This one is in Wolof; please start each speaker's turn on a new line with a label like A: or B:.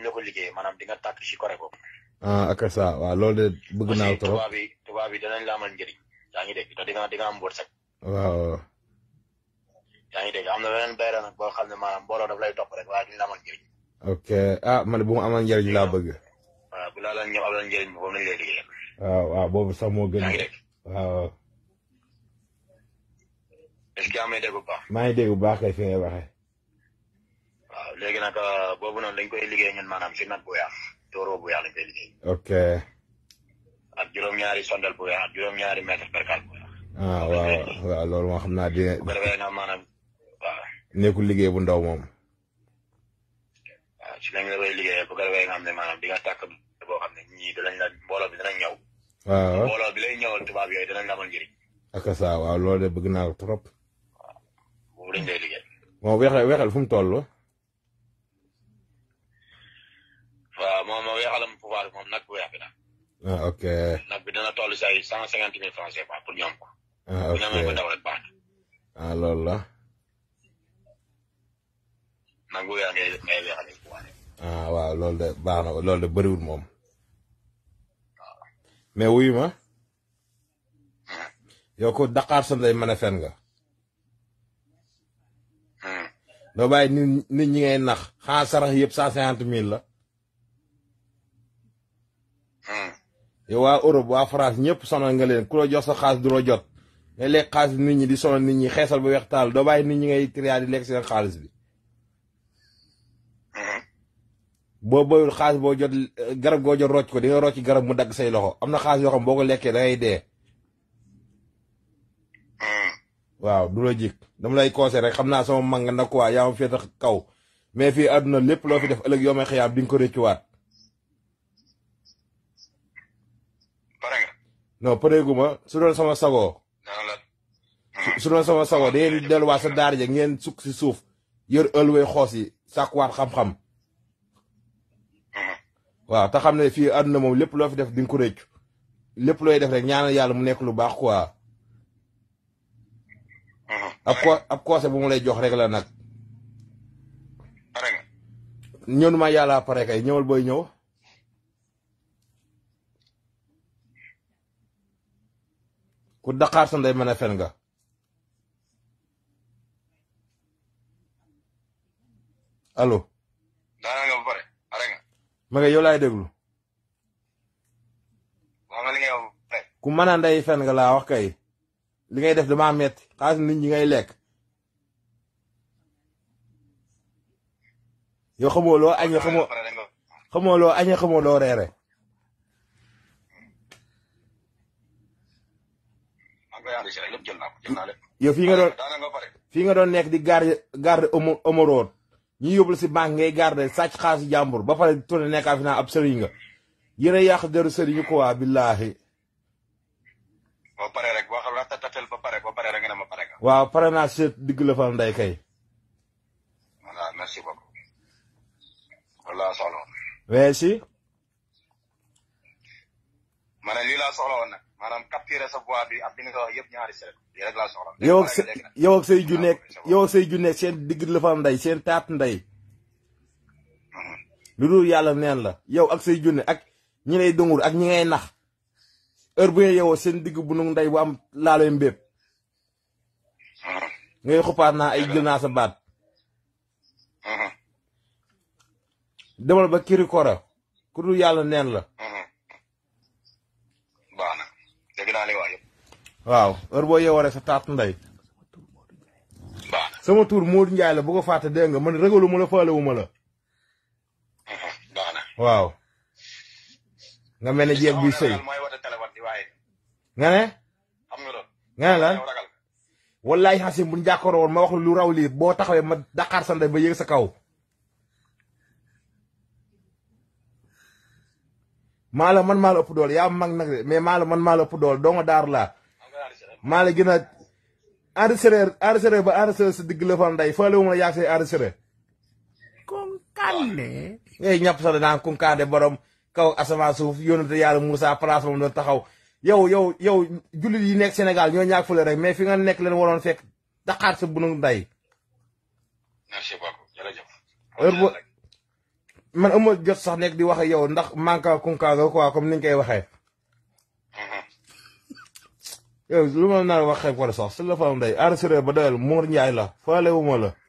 A: ñu la ko liggéeyee maanaam di nga tàkk si kore boobu.
B: ah ak ça waaw loolu de bëgg naa
A: aussi
B: trop
A: tubaab yi tubaab yi danañ la amal njëriñ yaa ngi dégg te di nga di nga am wërsëg
B: waaw
A: yaa ngi dégg am na beneen bayra nag boo xam ne maanaam mbooloo daf lay topp rek waaye duñ la amal njëriñ
B: ok ah man bu mu amal njëriñ laa bëgg
A: waaw bu laa la ñëw amal njëriñ bi boobu lañ lay liggéeyal
B: waaw waaw boobu sax moo gën
A: yaa ngi dégg
B: waaw
A: est-ce que amee dégg bu baax
B: maa ngi dégg bu baax kay fi ngay waxee
A: waaw léegi nag boobu noonu dañ koy liggéey ñun maanaam si nag bu yaax tóoroo bu yaax lañ koy liggéey
B: ok
A: ak juróom-ñaari sondel bu yaax ak juróom-ñaari mètre percal bu yaax
B: ah waaw waaw loolu moo xam naa dina
A: bu ko defee nga maanaam waaw
B: nekkul liggéey bu ndaw moom
A: waaw si lañ la koy liggéeyee bu ko defee nga xam ne maanaam di nga tàkk boo xam ne ñii dinañ la mbooloo bi dinañ ñëw
B: waaw
A: mbooloo bi lay ñëwal tubaab yooyu dinañ la amal njëriñ
B: ak ça waaw loolu de bëgg naa ko trop
A: boobu lañ lay liggéey
B: moom weexal weexal fu mu toll
A: waaw moom moo weexalam pouvoir bi moom nag bu weex bi nag
B: ah ok
A: nag bi dina toll si ay cent cinquante mille francs CFA pour ñoom ko
B: ah
A: bu
B: ok
A: ñu amee ba ndaw rek baax
B: ah loolu la
A: na nag bu weex ngay ngay weexalee pouvoir
B: ah waaw loolu de baax na loolu de bëriwul moom mais wuyu ma yow ko Dakar sa ndey mën a fen nga doo bàyyi nit nit ñi ngay nax xanaa sarax yëpp cent cinquante mille la yow waa Europe waa France ñëpp sonal nga leen ku la jox sa xaalis du la jot ngay lekk xaalis nit ñi di sonal nit ñi xeesal ba weex taal doo bàyyi nit ñi ngay triyaa di lekk seen xaalis bi boo boyul xaalis boo jot garab goo jot rocc ko di nga rocc garab mu dagg say loxo am na xaalis yoo xam boo ko lekkee da ngay dee waaw du la jik dama lay conseil rek xam naa sama mag nga nag quoi yaa ma féete kaw mais fii àdduna lépp loo fi def ëllëg yoo may xëyaam di nga ko rëccuwaat
A: pare nga
B: non pareeguma su doon sama sagoo
A: dana la
B: su doon sama sagoo da ngeen di delluwaat sa daara ja ngeen sukk si suuf yor ëlwee xoos yi sàkkuwaat xam-xam waaw te xam ne fii àdduna moom lépp loo fi def di nga ko rëccu lépp looy def rek ñaanal yàlla mu nekk lu baax quoi ab ko ab koose bu mu lay jox rek la nag
A: pare nga
B: ñëw ma yàlla pare kay ñëwal booy ñëw ku daqaar sa ndey mën a fen nga allo
A: daana nga ba pare pare nga
B: ma nga yow laay déglu
A: wax nga li ngay wax ba pare
B: ku mën a ndey fen nga laa wax kay li ngay def damaa metti xaalis nit ñi ngay lekk yow xamoo loo añee xamoo
A: pare nga
B: xamoo loo añee xamoo loo reere
A: maa ngi koy enregistré lépp jël naa ko jël naa lépp
B: yow fii nga doon
A: daana nga ba pare
B: fii nga doon nekk di garde garde omo omoroon ñu yóbbul si banque ngay garde sàcc xaalis jàmbur ba pare tourné nekkaa fi naa ab sëriñ nga yéen a yàq deru sëriñu ko waa billaahi
A: ba pare rek waxal la tatatel ba pare ba pare rek nga ne ma pare nga
B: waaw pare naa seet digg la fal ndey kay
A: voilà merci beaucoup loolu laa soxla woon
B: mais si
A: ma ne lii laa soxla woon nag maanaam capturer sa voix bi ak li nga wax yëpp ñaari seret lii rek laa soxla
B: yow ak sa
A: léegi nag
B: yow ak say ju nekk yow ak say ju nekk seen digg la fal ndey seen taat ndey lu dul yàlla neen la yow ak say junne ak ñi lay dungur ak ñi ngay nax heure bu ngeen yowoo seen digg bu nu ndey bu am laaloy mbépp ngay xuppaat naa ay jël naa sa baat demal ba kiri kora ku dul yàlla neen la
A: baax na dégg naa li wax yëpp
B: waaw heure boo yeewoo rek sa taat ndey
A: baax na
B: sama tur Modou Ndiaye la bu ko fàtte dégg nga man ragalu ma la faalewu ma la
A: baax na
B: waaw nga mel ne jeeg buy sëy
A: mooy woote téléphone di waaye
B: nga ne
A: xam nga loolu
B: nga ne lan
A: yow ragal
B: wallaay xasim buñ jàkkaaroo woon ma wax lu raw lii boo taxawee ma daqaar sa ndey ba yéeg sa kaw maa la man maa la ëpp doole yaa mag nag de mais maa la man maa la ëpp doole doo nga daar laa
A: xam nga enregistré
B: maa la gën a enregistré enregistré ba enregistré sa digg la fa ndey faale wu ma la yaag say enregistré
C: Konkande.
B: ngay ñàpp sax danaan kunkaande borom kaw asamaan suuf yónnate yàlla Moussa place moom doon taxaw yow yow yow jullit yi nekk Sénégal ñoo ñaag fule rek mais fi nga nekk leen waroon fekk daqaar sa bunu ndey
A: merci beaucoup jërëjëf
B: heure boo man amul jot sax nekk di wax ak yow ndax manka kunkaaga quoi comme niñ koy waxee yow lu ma nar a wax xeeb ko sax su la fa am day enregistré ba doyal Mour Ndiaye la faale wu ma la